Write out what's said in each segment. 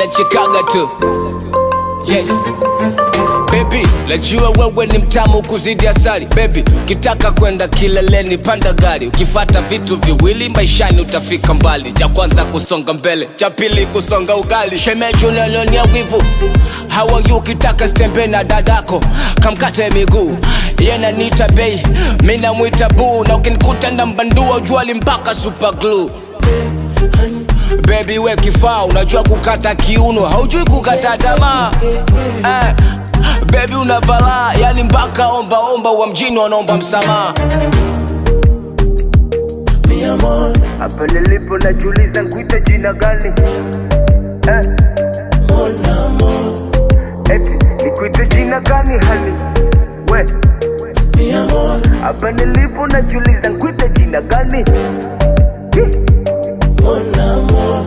nachekaga tu yes Baby, najua wewe ni mtamu kuzidi asali Baby, ukitaka kwenda kileleni panda gari Ukifata vitu viwili maishani utafika mbali Cha kwanza kusonga mbele, cha pili kusonga ugali Shemeji unanionia wivu Hawa yu ukitaka stembe na dadako Kamkate miguu Yena nita bei, mina mwita buu Na ukinikuta na mbandua juali mpaka super glue Baby we kifaa unajua kukata kiuno haujui kukata tamaa eh, Baby una balaa yani mpaka omba omba wa mjini wanaomba msamaha mi amor, Hapa nilipo najiuliza nkuite jina gani eh, mon amor, eti nikuite jina gani hani we mi amor, hapa nilipo najiuliza nkuite jina gani Hi. mon amor.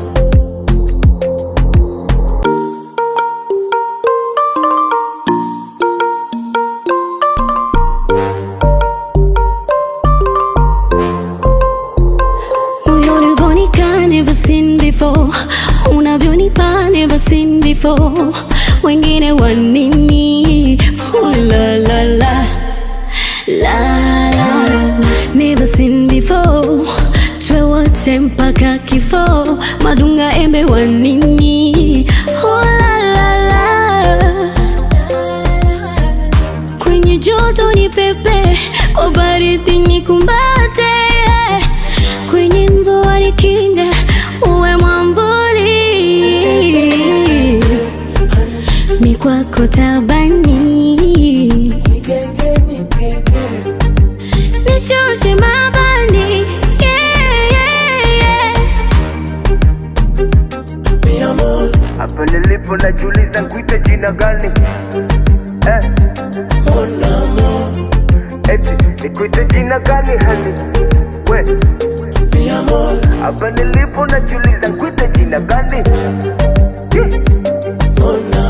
Unavyonika never seen before, unavyonipa never seen before. Wengine wanini? Oh, la la la la la, never seen before. Twe wote mpaka kifo, madunga embe wanini? Oh, la la la kwenye joto ni pepe, kwa baridi ni kumbate, kwenye mvua ni kinga, uwe mwamvuli, mi kwako tabani, nishushe mabani, yeah, yeah, yeah. Mi amor, hapa nilipo najiuliza nkuite jina gani eh, mon amor, eti nikuite jina gani hani we mi amor, hapa nilipo najiuliza nkuite jina gani Hi. mon